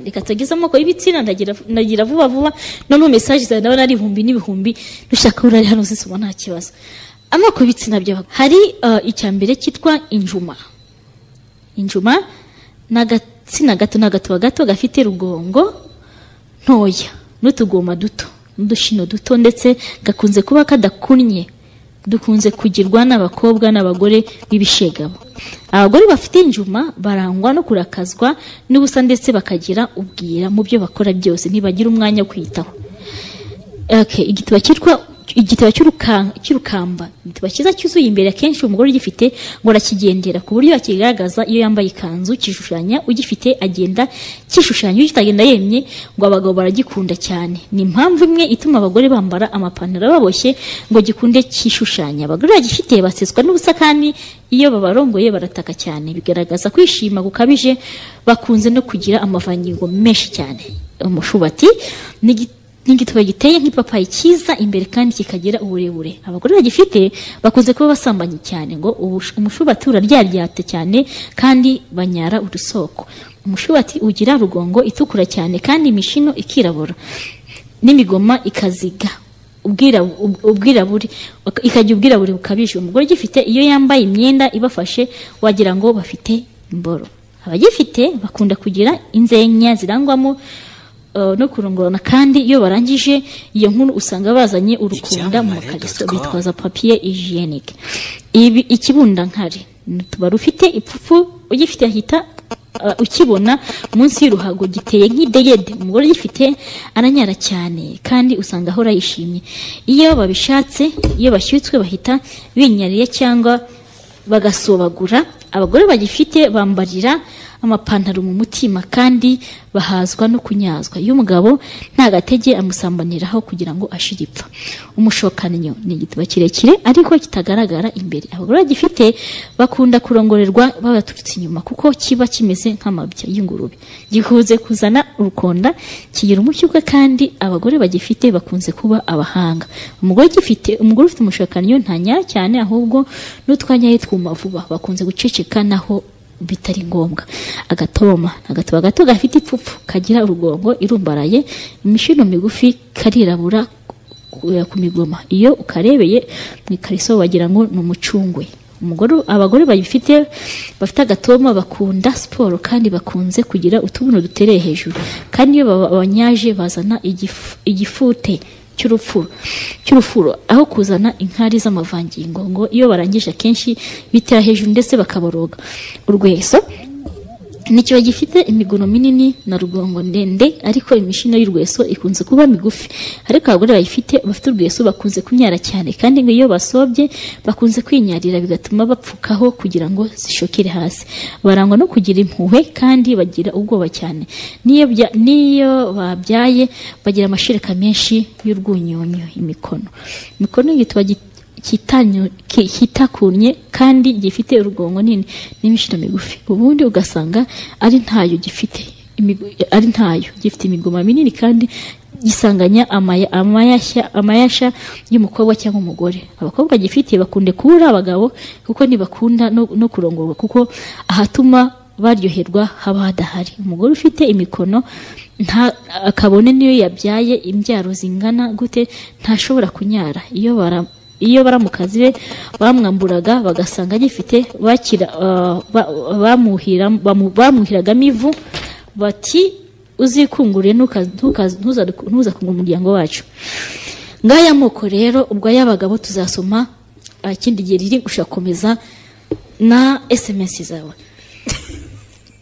reka tugeze amoko y'ibitsina ndagira vuba vuba noneho mesaje zawe ndabona ari ibihumbi n'ibihumbi dushaka urari hano zisoma nta kibazo amoko y'ibitsina by'abagore hari icya mbere cyitwa injuma injuma ni agatsina gato ni agatuba gato gafite rugongo ntoya n'utugoma duto n'udushino duto ndetse gakunze kuba kadakunnye dukunze kugirwa n'abakobwa n'abagore b'ibishegabo abagore bafite injuma barangwa no kurakazwa n'ubusa ndetse bakagira ubwira mu byo bakora byose ntibagira umwanya wo kwitaho igitabo cyitwa igitabo cy'urukamba igitabo cyiza cyuzuye imbere akenshi umugore ugifite ngo arakigendera ku buryo akigaragaza iyo yambaye ikanzu kishushanya ugifite agenda kishushanya ugitagenda yemye ngo abagabo baragikunda cyane ni impamvu imwe ituma abagore bambara amapantaro baboshye ngo gikunde kishushanya abagore bagifite baseswa n'ubusa kandi iyo babarongoye barataka cyane bigaragaza kwishima gukabije bakunze no kugira amavangingo menshi cyane umushubati ni n'igitabo giteye nk'ipapayi cyiza imbere kandi kikagira uburebure abagore bagifite bakunze kuba basambanye cyane ngo umushubati uraryaryate cyane kandi banyara urusoko umushubati ugira rugongo itukura cyane kandi imishino ikirabura n'imigoma ikaziga ubwirabure ikajya ubwirabure bukabije umugore ugifite iyo yambaye imyenda ibafashe wagira ngo bafite imboro abagifite bakunda kugira inzenya zirangwamo no kurongorana kandi iyo barangije iyo nkuru usanga bazanye urukunda mu makariso bitwaza papiye hijenike ikibundankari tuba rufite ipfufu ugifite ahita ukibona munsi y'uruhago giteye nk'idegede umugore ugifite aranyara cyane kandi usanga ahora yishimye iyo babishatse iyo bashyutswe bahita binyariye cyangwa bagasobagura abagore bagifite bambarira amapantaro mu mutima kandi bahazwa no kunyazwa iyo umugabo nta gatege amusambaniraho kugira ngo ashire ipfa umushokanyo ni igitabo kirekire ariko kitagaragara imbere abagore bagifite bakunda kurongorerwa babaturutse inyuma kuko kiba kimeze nk'amabya y'ingurube gikunze kuzana urukonda kigira umushyuka kandi abagore bagifite bakunze kuba abahanga umugore ugifite umugore ufite umushokanyo ntanyara cyane ahubwo n'utwanya twuma vuba bakunze guceceka naho bitari ngombwa agatoma agatoma gato gafite ipfupfu kagira urugongo irumbaraye imishino migufi karirabura ku migoma iyo ukarebeye mu ikariso wagira ngo ni umucungwe abagore babifite bafite agatoma bakunda siporo kandi bakunze kugira utubuno dutereye hejuru kandi iyo banyaje bazana igifute cy'urufuro aho kuzana inkari z'amavangingo ngo iyo barangije akenshi bitera hejuru ndetse bakaboroga urweso nicyo gifite imiguno minini na rugongo ndende ariko imishino y'urweso ikunze kuba migufi ariko abagore bayifite bafite urweso bakunze kunyara cyane kandi ngo iyo basobye bakunze kwinyarira bigatuma bapfukaho kugira ngo zishokere hasi barangwa no kugira impuhwe kandi bagira ubwoba cyane n'iyo babyaye bagira amashereka menshi y'urwunyonyo imikono imikono yitwa kitakunye kandi gifite urugongo nini n'imishino migufi ubundi ugasanga ari ntayo gifite ari ntayo gifite imigoma minini kandi gisanganya amayashya y'umukobwa cyangwa umugore abakobwa gifite bakunde kubura abagabo kuko ntibakunda no kurongorwa kuko ahatuma baryoherwa haba hadahari umugore ufite imikono akabone niyo yabyaye imbyaro zingana gute ntashobora kunyara iyo bara iyo baramukazi be bamwamburaga bagasanga agifite bamuhiragamo ivu bati uzikungure ntuzakungura umuryango wacu ngaya amoko rero ubwo ay'abagabo tuzasoma ikindi gihe riri gushakomeza na esemesi zawe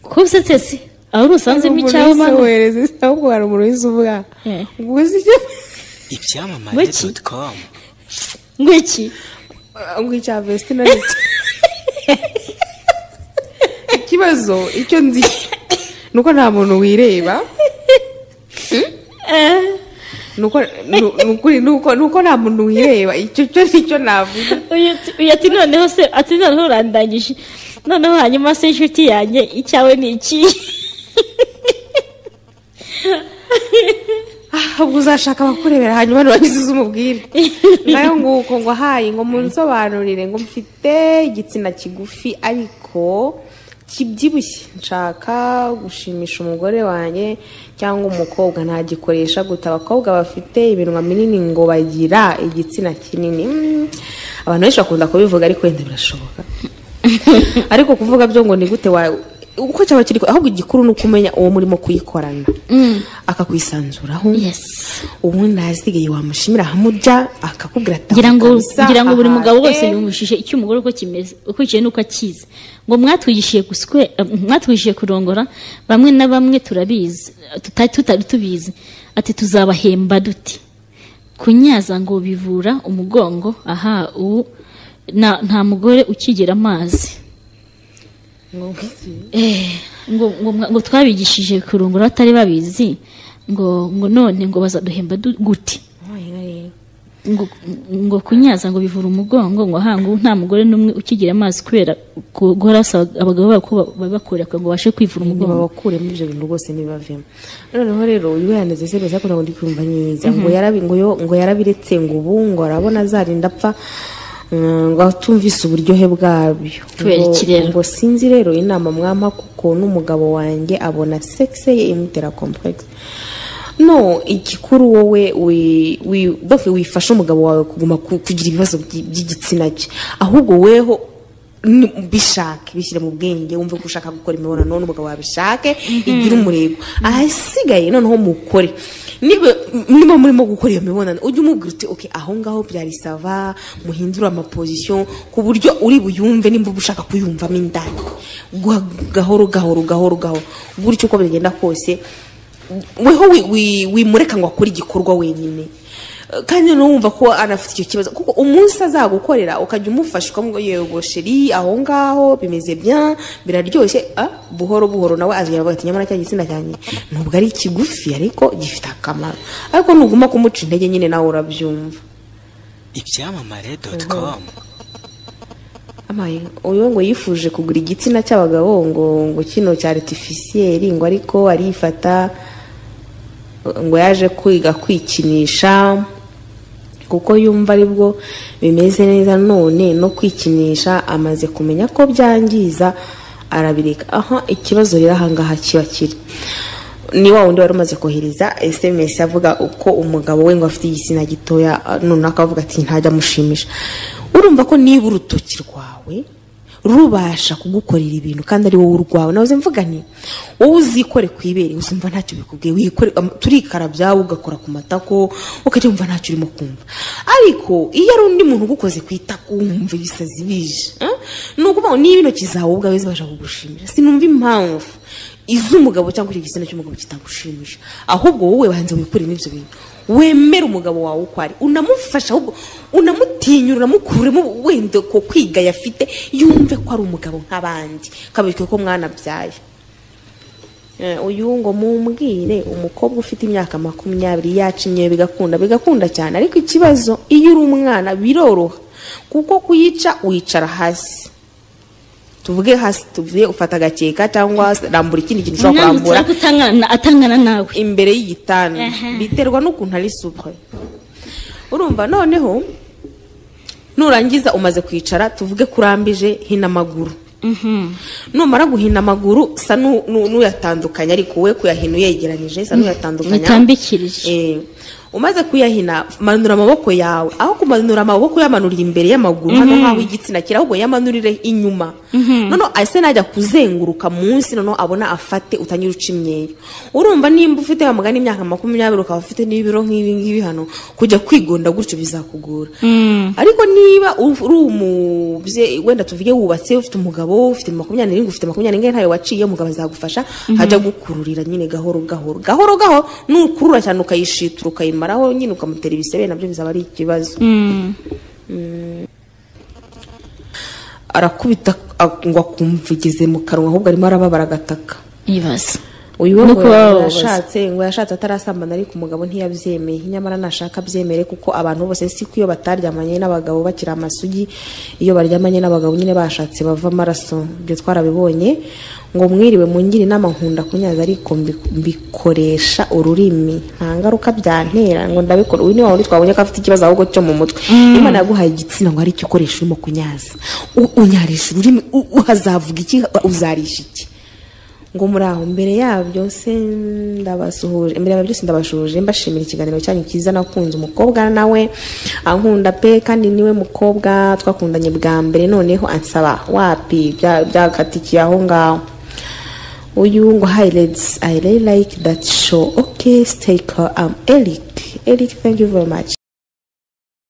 ko usetse aho usanzemo icyawe mani ahubwo hari umuntu wese uvuga ngo uzi icyo ibyamamare doti komu ngwiki ngwicya vesti na nicyo ikibazo icyo nzi ni uko nta muntu wireba ni uko nta muntu wireba icyo cyo nicyo navuga ati noneho se ati noneho urandangije noneho hanyuma se inshuti yanjye icyawe ni iki ahubwo uzashaka abakurebera hanyuma ntibagize umubwire nayo nguko ngo ahaye ngo munsobanurire ngo mfite igitsina kigufi ariko kibyibushye nshaka gushimisha umugore wanjye cyangwa umukobwa ntagikoresha guta abakobwa bafite ibinwa binini ngo bagira igitsina kinini Mm, abantu benshi bakunda kubivuga ariko wenda birashoboka ariko kuvuga byo ngo ni gute wa uko cyaba kiri ahubwo igikuru ni uko umenya uwo murimo kuyikorana akakwisanzuraho Yes. ubundi ahasigaye wamushimira ahamujya akakubwira ati ngira ngo "Kabisa, ngira ngo buri aha, mugabo wese eh." yumvishije icyo umugore uko kimeze ukurikiye n'uko akizi ngo mwatwigishije guswe eh, mwatwigishije kurongora bamwe na bamwe turabizi tutari tutari tubizi ati tuzabahemba duti kunyaza ngo bivura umugongo aha ubu na- nta mugore ukigera amazi Eh, ngo, ngo, mwa- ngo twabigishije kurongora batari babizi ngo ngo none ngo bazaduhemba du- gute ngo, ngo kunyaza ngo bivura umugongo ngo hangu nta mugore n'umwe ukigira amazi kubera ku- guhora asaba abagabo babo ko ba- babakoreka ngo babashe kwivura ngo umugongo babakuremo ibyo bintu rwose ntibibavemo noneho rero uyu we yanezeze mbese akunda ngo ndi kumva nyiza ngo yarabi ngo yo ngo yarabiretse ngo ubu ngo arabona azarinda apfa mm, ngo atumvise uburyohe bwabyo Kubera Ngo- iki rero? ngo sinzi rero inama mwampa kuko n'umugabo wanjye abona sexe ye imutera complexe no igikuru wowe wi- wi- donc wifasha umugabo wawe kuguma ku- kugira ibibazo by'i- by'igitsina cye ahubwo weho ni- bishake bishyire mu bwenge wumve ko ushaka gukora imibonano n'umugabo wawe bishake igira umurego ahasigaye noneho mukore niba niba murimo gukora iyo mibonano ujye umubwira uti okay aho ngaho byari sava muhindure amapozisiyo ku buryo uri buyumve nimba uba ushaka kuyumvamo indani Guha- gahoro gahoro gahoro gahoro gutyo uko bigenda kose weho wi- wi- wimureka ngo akore igikorwa wenyine Eh, kandi noneho wumva ko anafite icyo kibazo kuko umunsi azagukorera ukajya umufasha ukamubwira yego sheri aho ngaho bimeze bya biraryoshye ah, buhoro buhoro nawe azajya aravuga ati nyamara cya gitsina cyanjye nubwo ari kigufi ariko gifite akamaro ariko nuguma kumuca intege nyine nawe urabyumva ibyamamare doti komu amaye uyu ngo yifuje kugura igitsina cy'abagabo ngo ngo kino cya aritifisiyeri ngo ariko arifata ngo yaje kwiga kwikinisha kuko yumva aribwo bimeze neza none no kwikinisha amaze kumenya ko byangiza arabireka aha ikibazo rero ahangaha kiba kiri ni wa wundi wari umaze kohereza sms avuga uko umugabo we ngo afite igitsina gitoya ah, noneho akavuga ati ntajya amushimisha urumva ko niba urutoki rwawe rubasha kugukorera ibintu kandi ari wowe urwawe nawe mvuga nti wowe uzikore ku ibere uzumva ntacyo bikubwiye wikore am- turikarabya ugakora ku matako ukajya wumva ntacyo urimo kumva ariko iyo ari undi muntu ugukoze ku itako wumva ibisazi bije eh? ni ukuvuga ngo niba intoki zawe ubwawe zibasha kugushimira sinumva impamvu iz'umugabo cyangwa icyo gitsina cy'umugabo kitagushimisha ahubwo wowe banza wikuremo ibyo bintu wemere umugabo wawe uko ari unamufasha ahubwo unamutinyura unamukuremo wenda ko kwiga yafite yumve ko ari umugabo nk'abandi kabike ko mwanabyaye Eh, uyu ngo mumbwire umukobwa ufite imyaka makumyabiri yacimye bigakunda bigakunda cyane ariko ikibazo iyo uri umwana biroroha kuko kuyica uyicara hasi tuvuge hasi tuvuge ufata agakeka cyangwa rambura ikindi kintu ushobora kurambura umwana utangana atangana nawe imbere y'igitanda Aha. biterwa n'ukuntu ari supre urumva noneho nurangiza umaze kwicara tuvuge kurambije hina amaguru Mhm. numara guhina amaguru sa nu- nu- n'uyatandukanya ariko we kuyahina uyegeranije sa n'uyatandukanya Bitambikirije. Eh, umaze kuyahina manura amaboko yawe aho kumanura amaboko yamanurira imbere y'amaguru hano nk'aho igitsina kiri ahubwo yamanurire inyuma noneho ese najya kuzenguruka munsi noneho abona afate utanyura uca imyeyo urumva nimba ufite wa mugani imyaka makumyabiri ukaba ufite n'ibiro nk'ibi ngibi hano kujya kwigonda gutyo bizakugora ariko niba uf- uri umubyeyi wenda tuvuge wubatse ufite umugabo ufite makumyabiri n'irindwi ufite makumyabiri n'ingahe ntayo waciye umugabo azagufasha hajya gukururira nyine gahoro gahoro gahoro gahoro nukurura cyane ukayishitura ukayimaraho nyine ukamutera ibisebe nabyo bizaba ari ikibazo Mm. arakubita a- ngo akumva igeze mu kanwa ahubwo arimo arababara agataka Ibibazo. uyu wo No ngo kuba yashatse ngo yashatse atarasambana ariko umugabo ntiyabyemeye nyamara nashaka abyemere kuko abantu bose si ko iyo bataryamanye n'abagabo bakiri amasugi iyo baryamanye n'abagabo nyine bashatse bava amaraso ibyo twarabibonye ngo mwiriwe mungire inama nkunda kunyaza ariko mbi- mbikoresha ururimi nta ngaruka byantera ngo ndabikora uyu ni wa wundi twabonye ko afite ikibazo ahubwo cyo mu mutwe imana yaguhaye igitsina ngo aricyo ukoresha urimo kunyaza U- unyarisha ururimi u- uhazavuga iki uzarisha iki ngo muri aho mbere yabyo se ndabasuhuje mbere yabyo byose ndabashuhuje mbashimira ikiganiro cyanyu cyiza nakunze umukobwa nawe ankunda pe kandi niwe mukobwa twakundanye bwa mbere noneho ansaba wapi bya- byakatikiye aho ngaho uyu ngo hi ladies i really like that show okay stay calm i'm eric eric thank you very much